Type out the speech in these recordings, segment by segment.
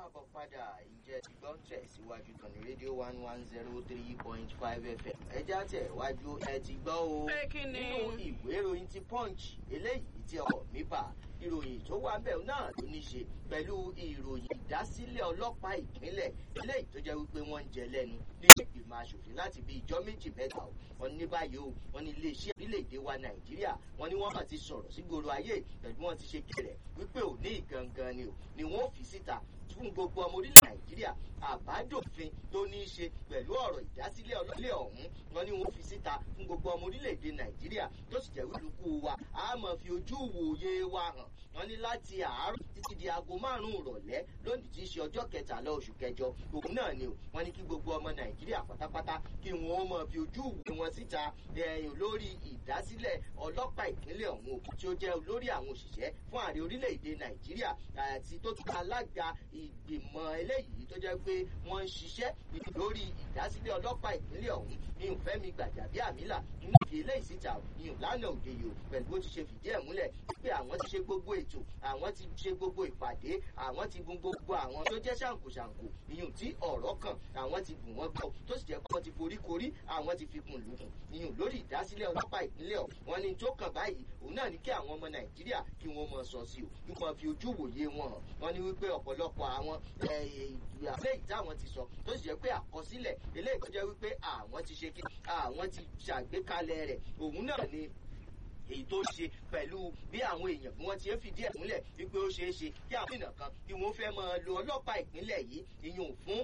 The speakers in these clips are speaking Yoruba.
káàbọ̀ padà ìjẹ́ ti gbọ́ tẹ̀síwájú kan ní rédíò one one zero three point five fm ẹja tẹ̀ wájú ẹ ti gbọ́ o Pé kí ni? nínú ìwé ìròyìn ti punch eléyìí tí ọkọ̀ mi bà ìròyìn tó wà bẹ́ẹ̀ náà ló ní ṣe pẹ̀lú ìròyìn ìdásílẹ̀ ọlọ́pàá ìpínlẹ̀ eléyìí tó jẹ́ wípé wọ́n ń jẹ lẹ́nu nílé ìgbìmọ̀ asòfin láti bí ìjọ méjì mẹ́ta o wọn ní báyìí o wọn ní iléeṣẹ́ orílẹ̀-èdè wa nàìjíríà wọn ní wọ́n kàn ti sọ̀rọ̀ sí gbòòrò ayé pẹ̀lú wọn ti ṣe kẹrẹ̀ wípé òní gangan ni o ni wọ́n fi síta fún gbogbo ọmọ orílẹ̀ nàìjíríà àbádòfin tó ní í ṣe pẹ̀lú ọ̀rọ̀ ìdásílẹ̀ ọlọ́lẹ̀ ọ̀hún wọn ni wọ́n fi síta fún gbogbo ọmọ orílẹ̀-èdè nàìjíríà tó sì jẹ́ wílùkù wa a máa fi ojú wòye wa hàn wọn ní láti àárọ̀ títí di aago márùn-ún ìrọ̀lẹ́ lónìí tí í ṣe ọjọ́ kẹtàlá oṣù kẹjọ òun náà ni o wọn ní kí gbogbo ọmọ nàìjíríà pátápátá kí wọn ó máa fi ojú wòye wọn síta ẹ̀yìn lórí ìdásílẹ̀ ọlọ́pàá ìpínlẹ̀ ọ̀hún o tí ó jẹ́ olórí àwọn òṣìṣẹ́ fún ààrẹ orílẹ̀-èdè nàìjíríà àti tó tún alága ìgbìmọ̀ eléyìí tó jẹ́ pé wọ́n ń ṣiṣẹ́ lórí ìdásílẹ̀ ọlọ́pàá ìpínlẹ̀ ọ̀hún ní ìfẹ́mi gbàjàbíàmílà nínú ìfi eléyìí síta ní ìlànà òde yìí o pẹ̀lú bó ti ṣe fìdí ẹ̀ múlẹ̀ pé àwọn ti ṣe gbogbo ètò àwọn ti ṣe gbogbo ìpàdé àwọn ti gun gbogbo àwọn tó jẹ́ ṣàǹkóṣàǹkó ìyún tí ọ̀rọ̀ kan àwọn ti bù wọ́n gbọ́ tó sì jẹ́ pé wọ́n ti forí korí àwọn ti fi kùn lùkùn ìyún lórí ìdásílẹ̀ ọlọ́pàá ìpínlẹ̀ ọ̀ wọ́n ní tó kàn báyìí òun náà ní kí àwọn ọmọ nàìjíríà kí wọ́n mọ sọ sí o kí wọ́n fi ojú wòye wọn hàn wọ́n ní wípé ọ̀pọ̀lọpọ̀ àwọn eléyìí táwọn ti sọ tó sì jẹ́ pé àkọsílẹ̀ eléyìí tó jẹ́ wípé àwọn ti ṣe kí àwọn ti ṣàgbékalẹ̀ rẹ̀ òun náà ni èyí tó ṣe pẹ̀lú bí àwọn èèyàn bí wọ́n ti ń fìdí ẹ̀ múlẹ̀ wípé ó ṣeé ṣe kí àwọn èèyàn kan kí wọ́n fẹ́ máa lo ọlọ́pàá ìpínlẹ̀ yìí ìyún fún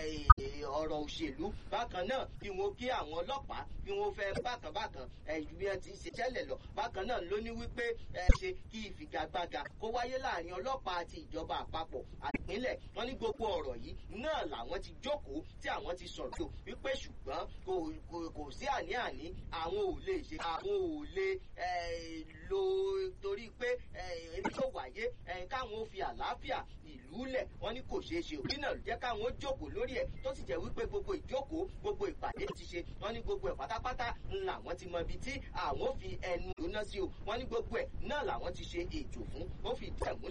ọ̀rọ̀ òṣèlú bákan náà kí wọ́n kí àwọn ọlọ́pàá kí wọ́n fẹ́ bákan bákan bí wọ́n ti ṣe tẹ́lẹ̀ lọ bákan náà ló ní wípé ṣe kí ìfigagbága kó wáyé láàrin ọlọ́pàá àti ìjọba àpapọ̀ àpínlẹ̀ wọ́n ní gbogbo ọ̀rọ̀ yìí náà làwọn ti jókòó tí àwọn ti sọ̀rọ̀ tó wípé ṣùgbọ́n kò sí àní-àní àwọn ò lè ṣe àwọn ò lè lo torí pé èyí tó wáyé káwọn ó fi àlàáfíà ìlú lẹ̀ wọ́n ní kò ṣeé ṣe òbí náà jẹ́ káwọn ó jókòó lórí ẹ̀ tó sì jẹ́ wípé gbogbo ìjókòó gbogbo ìpàdé ti ṣe wọ́n ní gbogbo ẹ̀ pátápátá làwọn ti mọ ibi tí àwọn ó fi ẹnu lóná sí o wọ́n ní gbogbo ẹ̀ náà làwọn ti ṣe ètò fún ó fi dẹ̀ múlẹ̀